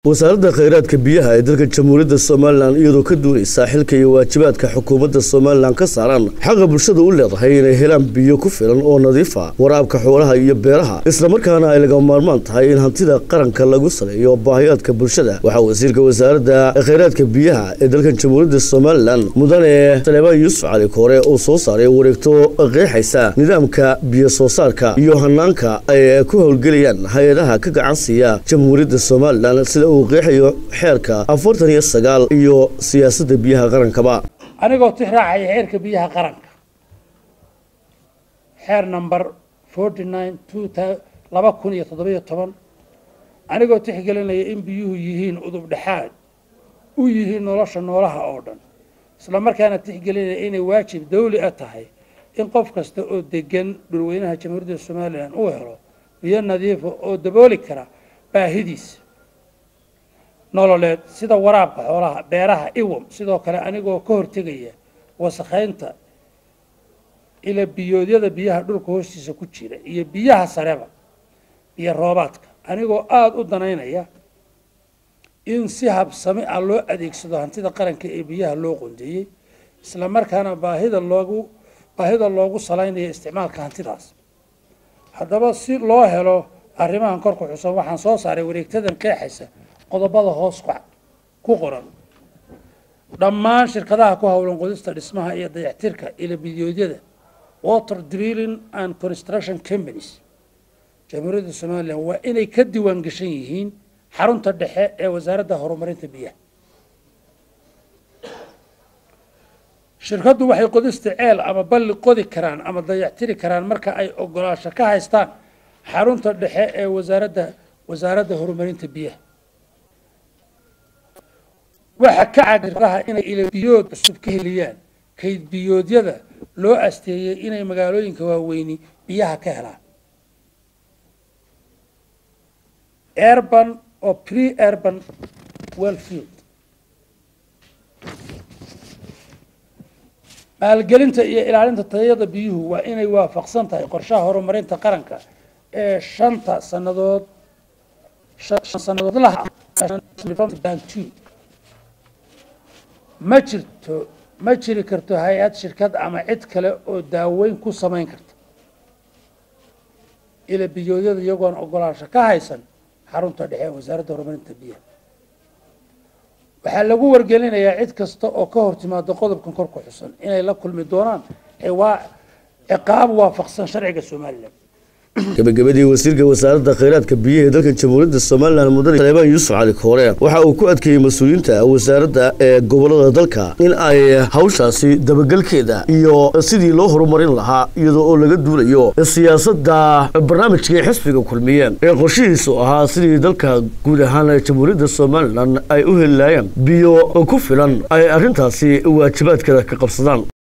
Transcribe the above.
wasaaradda khayraadka biyaha ee dalka jamhuuriyadda somalilan iyadoo ka duunaysa xilka iyo waajibaadka xukuumadda somalilan ka saaran xaqa bulshada u leedahay inay helaan biyo ku filan oo nadiifa waraabka xoolaha iyo beeraha islamarkaana ay laga maarmaan tahay in hantida qaranka lagu saleeyo baahiyaadka bulshada waxaa wasiirka wasaaradda khayraadka biyaha ee dalkan jamhuuriyadda somalilan mudane saleebaan yuusuf cali koore oo soo saaray wareegto qeexaysa nidaamka biyo soo saarka iyo hanaanka ay ku howlgelayaan hay-adaha ka gacan siiya jamhuuriyadda somalilan sida uu qeexayo xeerka afartan iyo sagaal iyo siyaasadda biyaha qarankaba anigoo tix raacaya xeerka biyaha qaranka xeer number forty nine two laba kun iyo toddobiyo toban anigoo tixgelinaya in biyuhu yihiin udub dhexaad u yihiin nolosha noolaha oo dhan isla markaana tixgelinaya inay waajib dawli a tahay in qof kasta oo degan dhulweynaha jamhuuriyadda somalilan uu helo biyo nadiifa oo dabooli kara baahidiisa nololeed sida waraabka xoolaha beeraha iwam sidoo kale anigoo ka hortegaya wasakhaynta ila biyoodyada biyaha dhulka hoostiisa ku jira iyo biyaha sareba biyo roobaadka anigoo aada u danaynaya in si habsami ah loo adeegsado hantida qaranka ee biyaha loo qondeeyey isla markaana baahida loogu baahida loogu salaynaya isticmaalka hantidaas haddaba si loo helo arrimahan kor ku xusan waxaan soo saaray wareegtadan qeexaysa qodobada hoos ku qoran dhammaan shirkadaha ku howlan qodista dhismaha iyo dayactirka ila bidiyoodyada water drilling and construction companies jamhuuriyadda somalilan waa inay ka diiwaan gashan yihiin xarunta dhexe ee wasaaradda horumarinta biyaha shirkaddu waxay qodista ceel ama balli qodi karaan ama dayactiri karaan marka ay ogolaasho ka haystaan xarunta dhexe ee wasaaradda wasaaradda horumarinta biyaha waxa ka cagiraha inay ilabiyood cusub ka heliyaan kayd biyoodyada loo asteeyey inay magaalooyinka waaweyni biyaha ka helaan urban oo pre urban wellfield maalgelinta iyo ilaalinta tayada biyuhu waa inay waafaqsan tahay qorshaha horumarinta qaranka ee shanta sanadood shan sanadoodlaha ma jirto ma jiri karto hay-ad shirkad ama cid kale oo daaweyn ku samayn karta ila biyoodyada iyagoon ogolaansho ka haysan xarunta dhexe ee wasaaradda horumarinta biyaha waxaa lagu wargelinayaa cid kasta oo ka hor timaado qodobkan kor ku xusan inay la kulmi doonaan waa ciqaab waafaqsan sharciga somalilan gabagabadii wasiirka wasaaradda khayraadka biyaha ee dalka jamhuuriyadda somalilan mudane saleebaan yuusuf cali koore waxa uu ku adkeeyey mas-uuliyiinta wasaaradda ee gobolada dalka in ay hawshaasi dabagelkeeda iyo sidii loo horumarin lahaa iyadoo oo laga duulayo siyaasadda barnaamijkai xisbiga kulmiyeen ee qorshihiisu ahaa sidii dalka guud ahaan jamhuuriyadda somalilan ay u heli laayeen biyo ku filan ay arrintaasi waajibaadkeeda ka qabsadaan